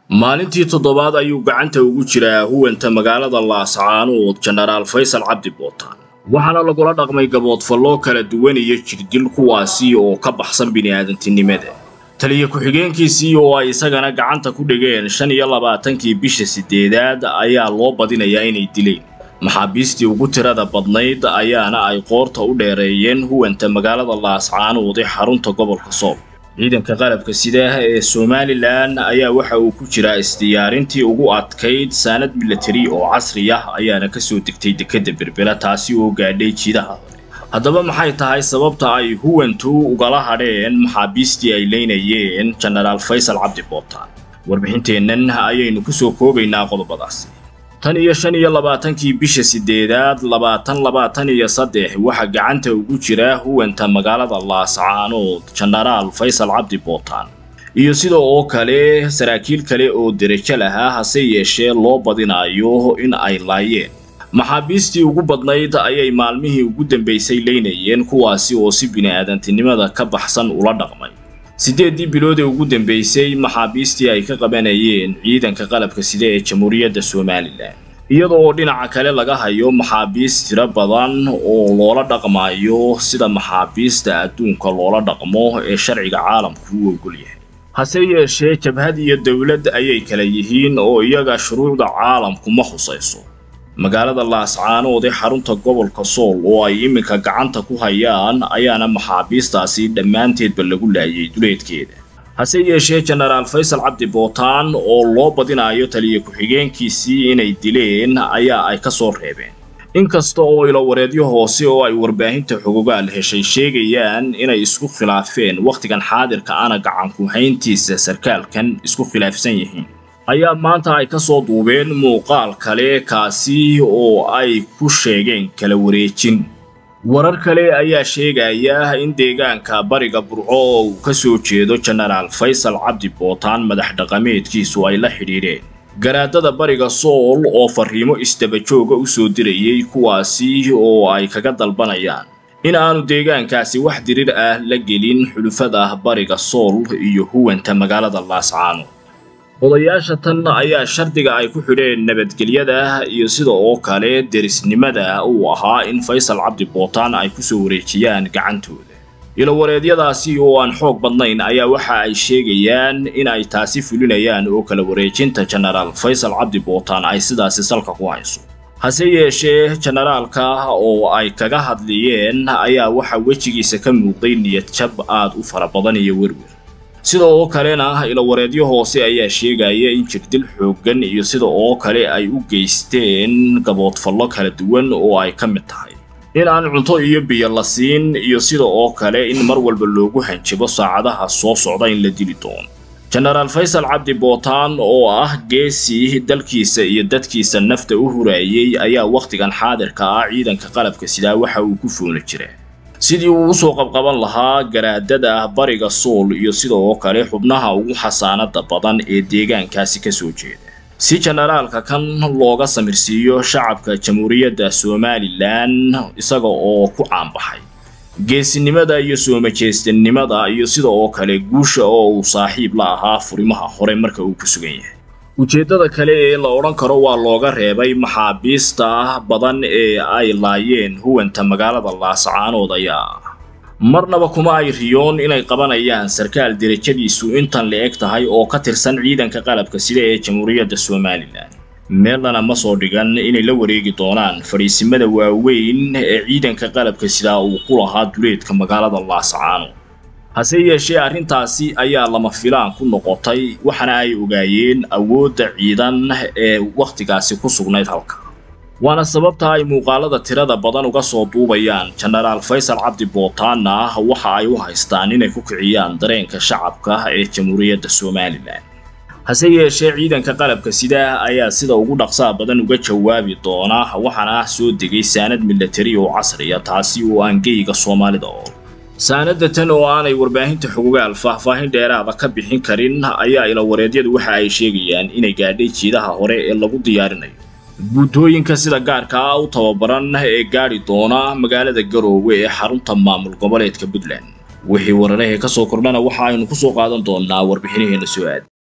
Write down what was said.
maalintii toddobaad ayuu gacanta ugu jiraa huwanta magaalada laascaanood jenaraal faysal cabdi bootaan waxaana lagula dhaqmay gaboodfallo kala duwan iyo jirdil kuwaasi oo ka baxsan bini'aadantinimada taliya ku-xigeenkiisii oo ay isagana gacanta ku dhigeen shan iyo labaatankii bisha siddeedaad ayaa loo badinayaa inay dileen maxaabiistii ugu tirada badnayd ayaana ay qoorta u dheereeyeen huwanta magaalada laascaanood ee xarunta gobolka soob ciidanka qalabka sida ee somalilan ayaa waxa uu ku jiraa isdiyaarintii ugu adkayd saanad milatari oo casri ah ayaana kasoo degtay dekedda berbera taasi oo gaadhay jiidaha hore haddaba maxay tahay sababta ay huwantu ugala hadheen maxaabiistii ay leynayeen jenaraal faysal cabdi bootaan warbixinteennan ayaynu kusoo koobaynaa qodobadaasi tan iyo shan iyo labaatankii bisha siddeedaad labaatan labaatan iyo saddex waxaa gacanta ugu jira huwanta magaalada laascaanood jenaraal faysal cabdi bootaan iyo sida oo kale saraakiil kale oo derajo lahaa hase yeeshee loo badinayo in ay laayeen maxaabiistii ugu badnayd ayay maalmihii ugu dambaysay leynayeen kuwaasi oo si bini'aadantinimada ka baxsan ula dhaqmay siddeeddii bilood ee ugu dambaysay maxaabiistii ay ka qabanayeen ciidanka qalabka sida ee jamhuuriyadda somalilan iyada oo dhinaca kale laga hayo maxaabiis tiro badan oo loola dhaqmayo sida maxaabiista adduunka loola dhaqmo ee sharciga caalamku u ogol yahay hase yeeshee jabhad iyo dowlad ayay kala yihiin oo iyaga shuruucda caalamku ma khusayso magaalada laascaanood ee xarunta gobolka sool oo ay iminka gacanta ku hayaan ayaana maxaabiistaasi dhammaanteedba lagu laayay duleedkeeda hase yeeshee jenaraal faysal cabdi bootaan oo loo badinayo taliya ku-xigeenkiisii inay dileen ayaa ay ka soo reebeen inkasta oo ilowareedyo hoose oo ay warbaahinta xogogaal heshay sheegayaan inay isku khilaafeen wakhtigan xaadirka ana gacanku hayntiisa sarkaalkan isku khilaafsan yihiin ayaa maanta ay ka soo duubeen muuqaal kale kaasi oo ay ku sheegeen kala wareejin warar kale ayaa sheegaya in deegaanka bariga burco oo uu ka soo jeedo jenaraal faysal cabdi bootaan madax dhaqameedkiisu ay la xidhiidheen garaadada bariga sool oo farriimo isdabajooga u soo dirayay kuwaasi oo ay kaga dalbanayaan in aanu deegaankaasi wax dirir ah la gelin xulufada bariga sool iyo huwanta magaalada laascaano odayaasha tan ayaa shardiga ay ku xidheen nabadgelyada iyo sida oo kale derisnimada uu ahaa in faysal cabdi bootaan ay ku soo wareejiyaan gacantooda ilowareedyadaasi oo aan xoog badnayn ayaa waxa ay sheegayaan in ay taasi fulinayaan oo kala wareejinta jenaraal faysal cabdi bootaan ay sidaasi salka ku hayso hase yeeshee jenaraalka oo ay kaga hadliyeen ayaa waxa wejigiisa ka muuqday niyad jab aad u fara badan iyo werwer sida oo kalena ilowareedyo hoose ayaa sheegaya in jirdil xooggan iyo sida oo kale ay u geysteen gaboodfallo kala duwan oo ay ka mid tahay in aan cunto iyo biyo la siin iyo sida oo kale in mar walba loogu hanjibo saacadaha soo socda in la dili doono jenaraal faysal cabdi bootaan oo ah geesii dalkiisa iyo dadkiisa nafta u huraayey ayaa wakhtigan xaadirka ah ciidanka qalabka sidaa waxa uu ku foona jiraa sidii uu usoo qabqaban lahaa garaadada bariga sool iyo sida oo kale xubnaha ugu xasaanada badan ee deegaankaasi ka soo jeeda si jenaraalka kan looga samirsiiyo shacabka jamhuuriyadda somalilan isaga oo ku caanbaxay geesinimada iyo soomajeestanimada iyo sida oo kale guusha oo uu saaxiib la ahaa furimaha hore marka uu ku sugan yahay ujeeddada kale ee la odhan karo waa looga reebay maxaabiista badan ee ay laayeen huwanta magaalada laascaanood ayaa marnaba kuma ay riyoon inay qabanayaan sarkaal derajadiisu intan la-eg tahay oo ka tirsan ciidanka qalabka sida ee jamhuuriyadda somalilan meelnana ma soo dhigan inay la wareegi doonaan fadhiisimada waaweyn ee ciidanka qalabka sidaa uu ku lahaa duleedka magaalada laascaanood hase yeeshee arrintaasi ayaa lama filaan ku noqotay waxaana ay ogaayeen awoodda ciidan ee wakhtigaasi ku sugnayd halka waana sababta ay muuqaalada tirada badan uga soo duubayaan jenaraal faysal cabdi bootaanna waxa ay u haystaan inay ku kiciyaan dareenka shacabka ee jamhuuriyadda somalilan hase yeeshee ciidanka qalabka sida ayaa sida ugu dhaqsaa badan uga jawaabi doona waxaana soo degay saanad milatari oo casriya taasi oo aan geyga soomaalida oo saanada tan oo aanay warbaahinta xogogaal faahfaahin dheeraada ka bixin karin ayaa ilawareedyadu waxa ay sheegayaan inay gaadhay jiidaha hore ee lagu diyaarinayo guutooyinka sida gaarka ah u tababaran ee gaadhi doona magaalada garoowe ee xarunta maamul goboleedka puntland wixii wararahee ka soo kordhana waxa aynu ku soo qaadan doonnaa warbixinaheena soo aad